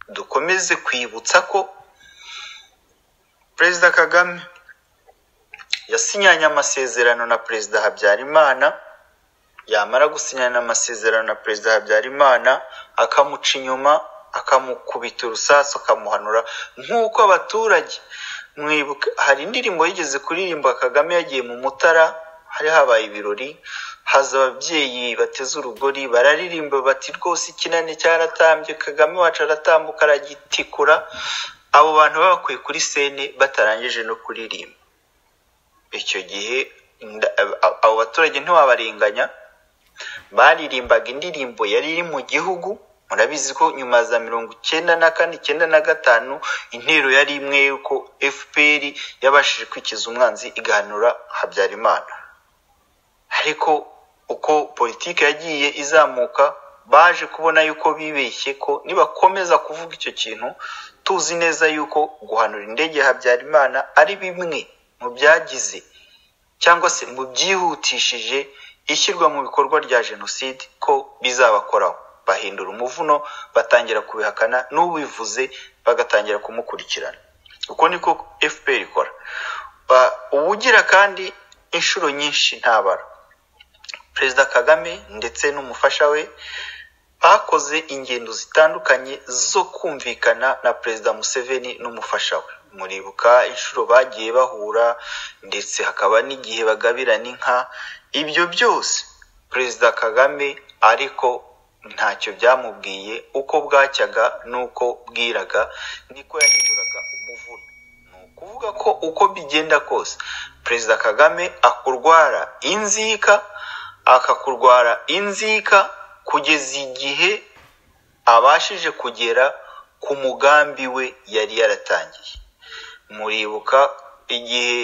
dukomeze kwibutsa ko perezida kagame yasinyanye amasezerano na perezida habyarimana yamara gusinyana amasezerano na perezida habyarimana akamuca inyuma akamukubita urusasu akamuhanura nk'uko abaturage mwibuka hari indirimbo yigeze kuririmba kagame yagiye mu mutara hari habaye ibirori haza ababyeyi bateze urugori bararirimba bati rwose ikinani cyaratambye kagame wacu aratambuka aragitikura abo bantu babakuye kuri sene batarangije no kuririmba icyo gihe abo baturage ntiwabarenganya baririmbaga indirimbo yari iri mu gihugu murabizi ko nyuma za mirongo icyenda na kane icyenda na gatanu intero yari imwe yuko fpr yabashije kwikiza umwanzi igahanura habyarimana ariko uko politiki yagiye izamuka baje kubona yuko bibeshye ko nibakomeza kuvuga icyo kintu tuzi neza yuko guhanura indege ya habyarimana ari bimwe mu byagize cyangwa se mu byihutishije ishyirwa mu bikorwa rya jenoside ko bizabakoraho bahindura umuvuno batangira kubihakana n'ubivuze bagatangira kumukurikirana uko niko fpr ikora ubugira kandi inshuro nyinshi ntabara perezida kagame ndetse n'umufasha we bakoze ingendo zitandukanye zo kumvikana na perezida museveni n'umufasha we muribuka inshuro bagiye bahura ndetse hakaba n'igihe bagabirana inka ibyo byose perezida kagame ariko ntacyo byamubwiye uko bwacyaga n'uko bwiraga niko yahinduraga umuvuno ni ukuvuga ko uko bigenda kose perezida kagame akurwara inzika akakurwara inzika kugeza igihe abashije kugera ku mugambi we yari yaratangiye muribuka igihe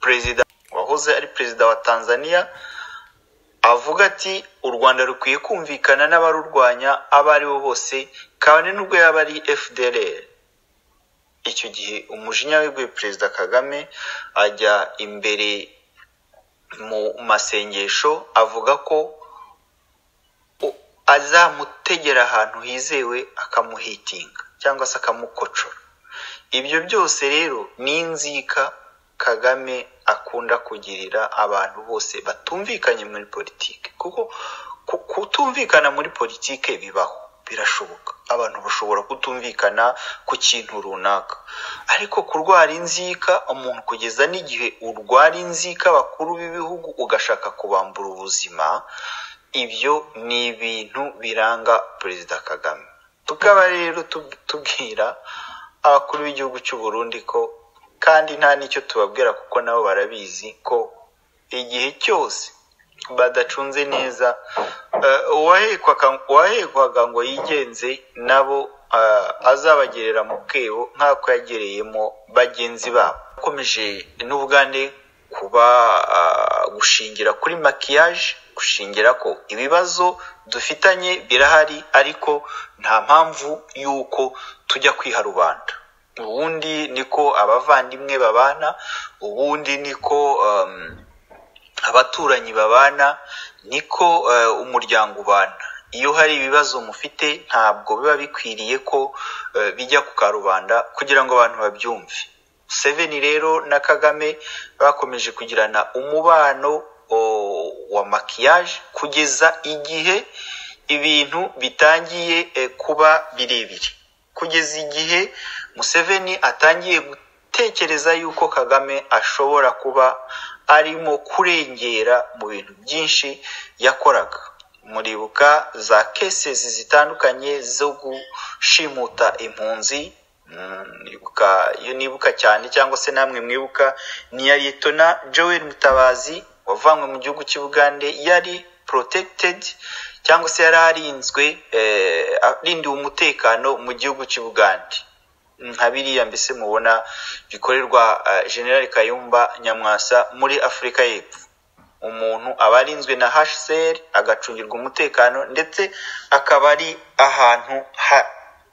perezida wahoze ari perezida wa tanzania avuga ati u rwanda rukwiye kumvikana n'abarurwanya abo ari bo bose kabone n'ubwo yaba ari fdr icyo gihe umujinya wiguye perezida kagame ajya imbere mu masengesho avuga ko azamutegera ahantu hizewe akamuhitinga cyangwa se akamukocora ibyo byose rero ni inzika kagame akunda kugirira abantu bose batumvikanye muri politiki kuko kutumvikana muri politiki bibaho birashoboka abantu bashobora kutumvikana ku kintu runaka ariko kurwara inzika umuntu kugeza n'igihe urwara inzika bakuru b'ibihugu ugashaka kubambura ubuzima ibyo ni ibintu biranga perezida kagame tukaba rero tubwira abakuru b'igihugu cy'u Burundi ko kandi nta n'icyo tubabwira kuko nabo barabizi ko igihe cyose badacunze neza uwahekwaga ngo yigenze nabo azabagerera mu kebo nk'ako yagereyemo bagenzi babo akomeje n'ubugande kuba gushingira kuri makiyaje gushingira ko ibibazo dufitanye birahari ariko nta mpamvu y'uko tujya kwiha rubanda ubundi niko abavandimwe babana ubundi niko abaturanyi babana niko umuryango ubana iyo hari ibibazo mufite ntabwo biba bikwiriye ko bijya ku karubanda kugira ngo abantu babyumve seveni rero na kagame bakomeje kugirana umubano wa makiyaje kugeza igihe ibintu bitangiye kuba birebire kugeza igihe museveni atangiye gutekereza yuko kagame ashobora kuba arimo kurengera mu bintu byinshi yakoraga muribuka za kesesi zitandukanye zo gushimuta impunzi mwibuka iyo nibuka cyane cyangwa se namwe mwibuka ni iya letona joel mutabazi wavanywe mu gihugu cy'ubugande yari porotegitedi cyangwa se yari arinzwe arindiwe umutekano mu gihugu cy'ubugande nka biriya mbese mubona bikorerwa generali kayumba nyamwasa muri afurika y'epfo umuntu aba arinzwe na hsr agacungirwa umutekano ndetse akaba ari ahantu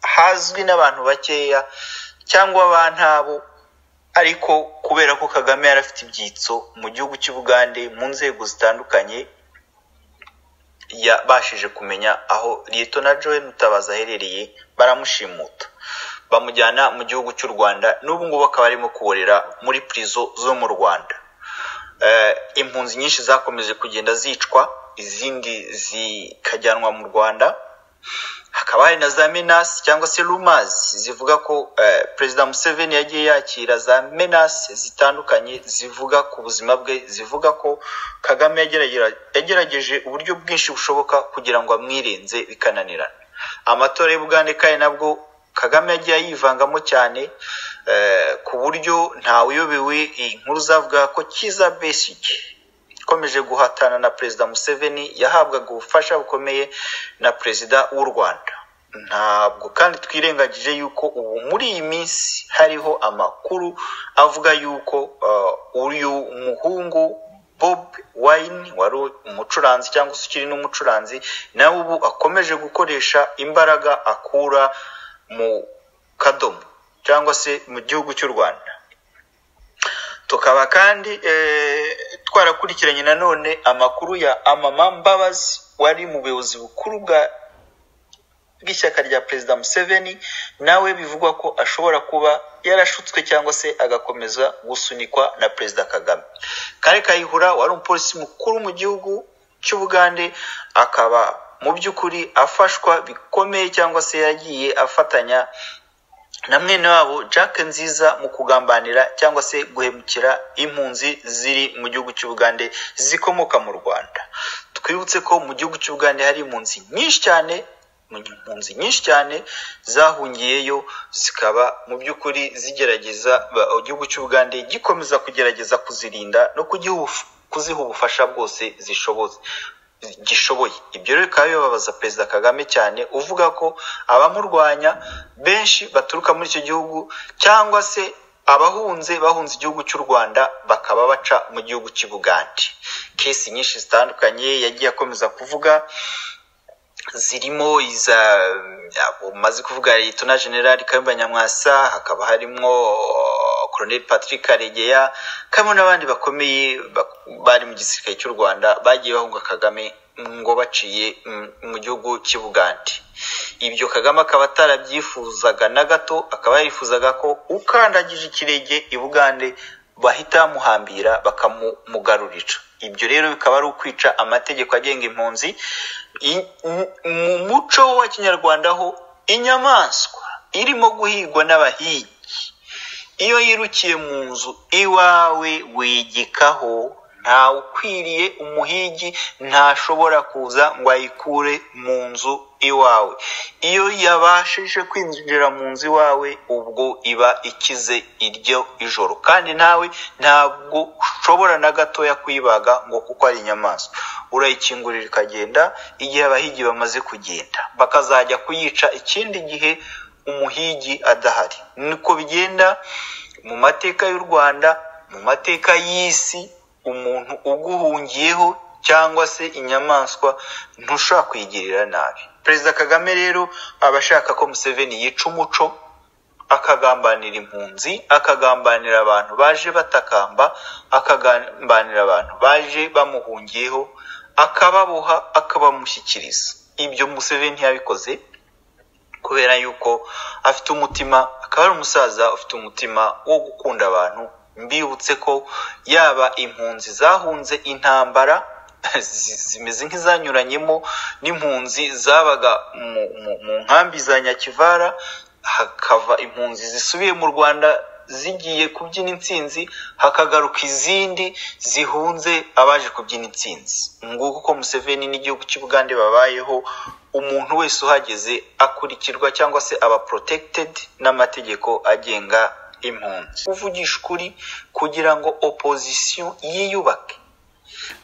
hazwi n'abantu bakeya cyangwa ba ntabo ariko kubera ko kagame yari afite ibyitso mu gihugu cy'ubugande mu nzego zitandukanye yabashije kumenya aho Lito na Joel Mutabazi aherereye baramushimuta bamujyana mu gihugu cy'u Rwanda n'ubu ngubu akaba arimo kuborera muri prison zo mu Rwanda Eh, impunzi nyinshi zakomeje kugenda zicwa izindi zikajyanwa mu rwanda hakaba hari na za menasi cyangwa se rumazi zivuga ko eh, perezida museveni yagiye yakira za menasi zitandukanye zivuga ku buzima bwe zivuga ko kagame yageragera- yagerageje uburyo bwinshi bushoboka kugira ngo amwirenze bikananirana amatora y'ubugande kandi nabwo kagame yagiye yivangamo cyane eh, ku buryo ntawuyobewe inkuru zavuga ko kiza besige ikomeje guhatana na perezida museveni yahabwaga ubufasha bukomeye na perezida w'u rwanda ntabwo kandi twirengagije yuko ubu muri iyi minsi hariho amakuru avuga yuko eh, uyu muhungu bob wine wari umucuranzi cyangwa se ukiri n'umucuranzi nawe ubu akomeje gukoresha imbaraga akura mu kadomo cyangwa se mu gihugu cy'u rwanda tukaba kandi eh, twarakurikiranye nanone amakuru ya amama mbabazi wari mu buyobozi bukuru bwa bw'ishyaka rya perezida museveni nawe bivugwa ko ashobora kuba yarashutswe cyangwa se agakomeza gusunikwa na perezida kagame kare kayihura wari umupolisi mukuru mu gihugu cy'ubugande akaba mu by'ukuri afashwa bikomeye cyangwa se yagiye afatanya na mwene wabo Jack Nziza mu kugambanira cyangwa se guhemukira impunzi ziri mu gihugu cy'Ubugande zikomoka mu Rwanda. Twibutse ko mu gihugu cy'Ubugande hari impunzi nyinshi cyane mu- impunzi nyinshi cyane zahungiyeyo zikaba mu by'ukuri zigerageza ba- igihugu cy'Ubugande gikomeza kugerageza kuzirinda no kugiha ubuf- kuziha ubufasha bwose zishoboze gishoboye ibyo rero bikaba bibabaza perezida kagame cyane uvuga ko abamurwanya benshi baturuka muri icyo gihugu cyangwa se abahunze bahunze igihugu cy'u rwanda bakaba baca mu gihugu cy'i bugande kesi nyinshi zitandukanye yagiye akomeza kuvuga zirimo iza ya- umaze kuvuga Liyetona Generali Kayumba Nyamwasa hakaba harimo Colonel Patrick Karegeya kamwe n'abandi bakomeye bak- bari mu gisirikare cy'u Rwanda bagiye bahunga Kagame ngo baciye mm, mu gihugu cy'i Bugande ibyo Kagame akaba atarabyifuzaga na gato akaba yarifuzaga ko ukandagije ikirenge i Bugande bahita bamuhambira bakamugarurira ibyo rero bikaba ari ukwica amategeko agenga impunzi I- mu- mu muco wa kinyarwanda ho inyamaswa irimo guhigwa n'abahigi iyo yirukiye mu nzu iwawe wegekaho ntawe ukwiriye umuhigi ntashobora kuza ngo ayikure mu nzu iwawe iyo yabashije kwinjira mu nzu iwawe ubwo iba ikize iryo ijoro kandi nawe ntabwo ushobora na gatoya kuyibaga ngo kuko ari inyamaswa urayikingurira ikagenda igihe abahigi bamaze kugenda bakazajya kuyica ikindi gihe umuhigi adahari niko bigenda mu mateka y'u Rwanda mu mateka y'isi umuntu uguhungiyeho cyangwa se inyamaswa ntushobora kuyigirira nabi perezida kagame rero aba ashaka ko museveni yica umuco akagambanira impunzi akagambanira abantu baje batakamba akagambanira abantu baje bamuhungiyeho akababoha akabamushyikiriza ibyo museveni yabikoze kubera yuko afite umutima akaba ari umusaza ufite umutima wo gukunda abantu mbibutse ko yaba impunzi zahunze intambara zi- zimeze nk'izanyuranyemo n'impunzi zabaga mu, mu, mu nkambi za nyakivara hakava impunzi zisubiye mu rwanda zigiye kubyina intsinzi hakagaruka izindi zihunze abaje kubyina intsinzi nguko uko museveni n'igihugu cy'u bugande babayeho umuntu wese uhageze akurikirwa cyangwa se aba protected n'amategeko agenga impunzi kuvugisha ukuri kugira ngo opposition yiyubake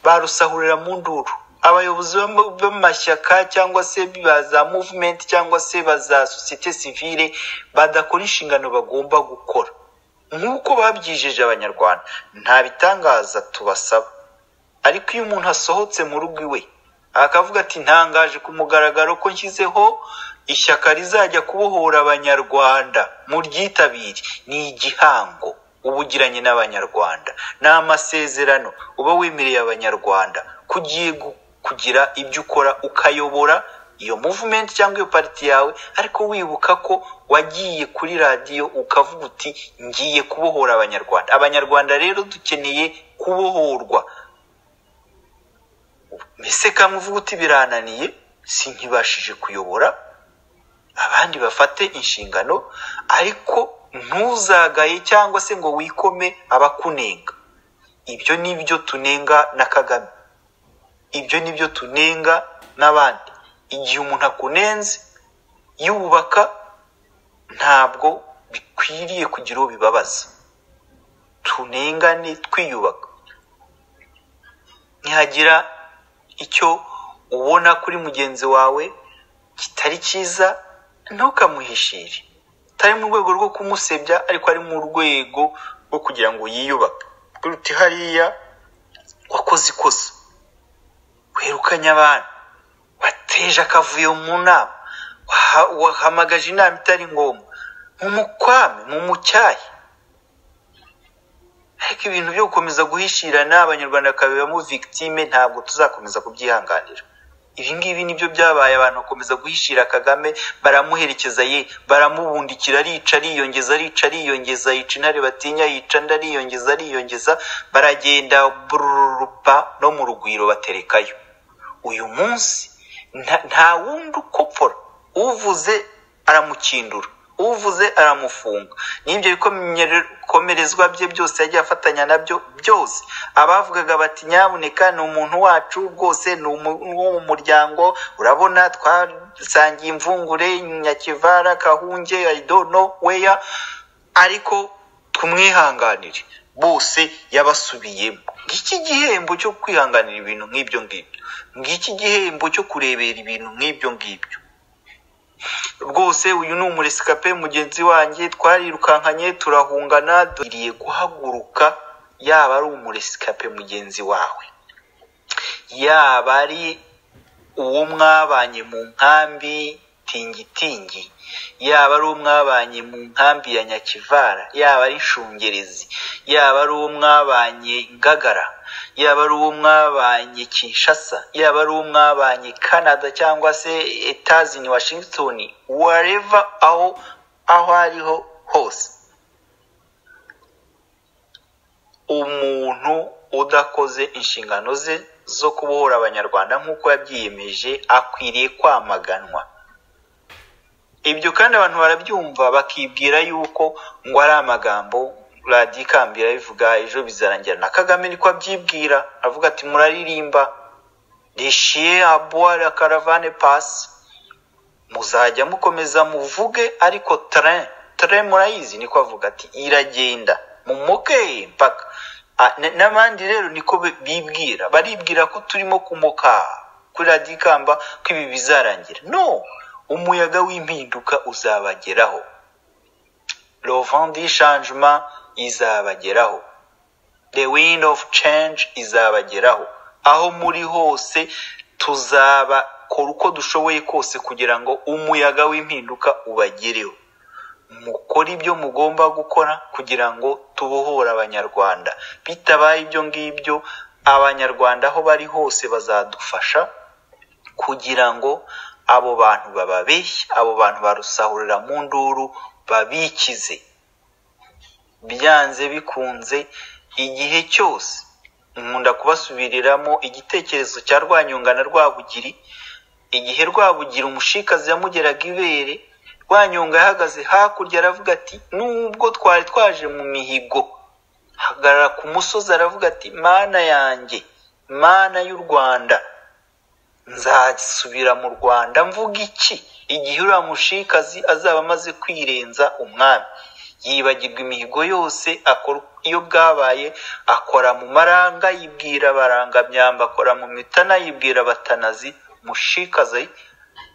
barusahurira mu nduru abayobozi b'ama- b'amashyaka cyangwa se ba za movement cyangwa se ba za sosiyete sivile badakora inshingano bagomba gukora nk'uko babyijeje abanyarwanda nta bitangaza tubasaba ariko iyo umuntu asohotse mu rugo iwe akavuga ati ntangaje ku mugaragaro ko nshyizeho ishyaka rizajya kubohora abanyarwanda muryitabire ni igihango uba ugiranye n'abanyarwanda ni amasezerano uba wemereye abanyarwanda kugiye gu- kugira ibyo ukora ukayobora iyo muvumenti cyangwa iyo pariti yawe ariko wibuka ko wagiye kuri radiyo ukavuga uti ngiye kubohora abanyarwanda abanyarwanda rero dukeneye kubohorwa mbese kamwe uvuga uti birananiye si nkibashije kuyobora abandi bafate inshingano ariko ntuzagaye cyangwa se ngo wikome abakunenga ibyo ni byo tunenga na kagame ibyo ni byo tunenga n'abandi igihe umuntu akunenze yubaka ntabwo bikwiriye kugira uwo bibabaza tunengane twiyubaka ntihagira icyo ubona kuri mugenzi wawe kitari cyiza ntukamuhishire atari mu rwego rwo kumusebya ariko ari mu rwego rwo kugira ngo yiyubake uti hariya wakoze ikosa wirukanye abantu wateje akavuyo mu nama waha- wahamagaje inama itari ngombwa mumukwame mumucyahe ariko ibintu byo gukomeza guhishirana abanyarwanda bakabibamo victime ntabwo tuzakomeza kubyihanganira ibi ngibi nibyo byabaye abantu bakomeza guhishira kagame baramuherekeza ye baramubundikira arica ariyongeza arica ariyongeza yica intare batinya yica andi ariyongeza ariyongeza baragenda bururupa no mu rugwiro baterekayo uyu munsi nta- nta wundi ukopfora uvuze aramukindura uvuze aramufunga n'ibyo bikomerezwa bye byose yagiye afatanya nabyo byose abavugaga bati nyabuneka ni umuntu wacu rwose ni umu- wo mu muryango urabona twasangiye imvungure nyakivara kahunge aridono weya ariko tumwihanganire bose yabasubiyemo ngiki igihembo cyo kwihanganira ibintu nk'ibyo ngibyo ngiki igihembo cyo kurebera ibintu nk'ibyo ngibyo rwose uyu ni umuresikape mugenzi wanjye twarirukankanye turahungana dukwiriye guhaguruka yaba ari umuresikape mugenzi wawe yaba ari uwo mwabanye mu nkambi tingitingi yaba ari uwo mwabanye mu nkambi ya nyakivara yaba ari nshungerezi yaba ari uwo mwabanye ngagara yaba ari uwo mwabanye kinshasa yaba ari uwo mwabanye canada cyangwa se etazini washington wareva aho aho ariho hose umuntu udakoze inshingano ze zo kubohora abanyarwanda nk'uko yabyiyemeje akwiriye kwamaganwa ibyo kandi abantu barabyumva bakibwira yuko ngo ari amagambo radiyo ikambira bivuga ejo bizarangira na kagame niko abyibwira avuga ati muraririmba rishiye abuwara karavane pasi muzajya mukomeza muvuge ariko tare tare murayizi niko avuga ati iragenda mumoke mpaka Ah, n- n'abandi rero niko bi- bibwira baribwira ko turimo kumoka kuri radiyo ikamba ko ibi bizarangira no umuyaga w'impinduka uzabageraho lovandi shanjima izabageraho the wind of change izabageraho aho muri hose tuzabakora uko dushoboye kose kugira ngo umuyaga w'impinduka ubagereho mukore ibyo mugomba gukora kugira ngo tubohore abanyarwanda bitabaye ibyo ngibyo abanyarwanda aho bari hose bazadufasha kugira ngo abo bantu bababeshye abo bantu barusahurira mu nduru babikize byanze bikunze igihe cyose nkunda kubasubiriramo igitekerezo cya rwanyonga na rwabugiri igihe rwabugira umushikazi yamugeraga ibere rwanyonga yahagaze hakurya aravuga ati nubwo twari twaje mu mihigo hagarara ku musozi aravuga ati mana yanjye mana y'u rwanda nzasubira mu rwanda mvuga iki igihe uriya mushikazi azaba amaze kwirenza umwami yibagirwa imihigo yose akora iyo bwabaye akora mu maranga yibwira barangamyamba akora mu mitana yibwira batanazi mushikazi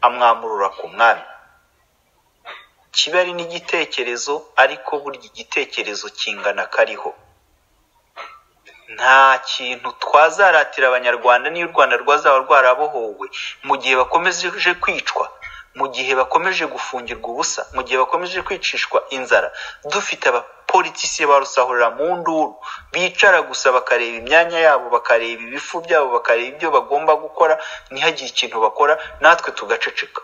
amwamurura ku mwami kiba ari n'igitekerezo ariko burya igitekerezo kingana kariho nta kintu twazaratira abanyarwanda n'iyo u rwanda rwazaba rwarabohowe mu gihe bakomeje kwicwa mu gihe bakomeje gufungirwa ubusa mu gihe bakomeje kwicishwa inzara dufite abapolisi abapolitisi ba rusahurira mu nduru bicara gusa bakareba imyanya yabo bakareba ibifu byabo bakareba ibyo bagomba gukora ntihagire ikintu bakora natwe tugaceceka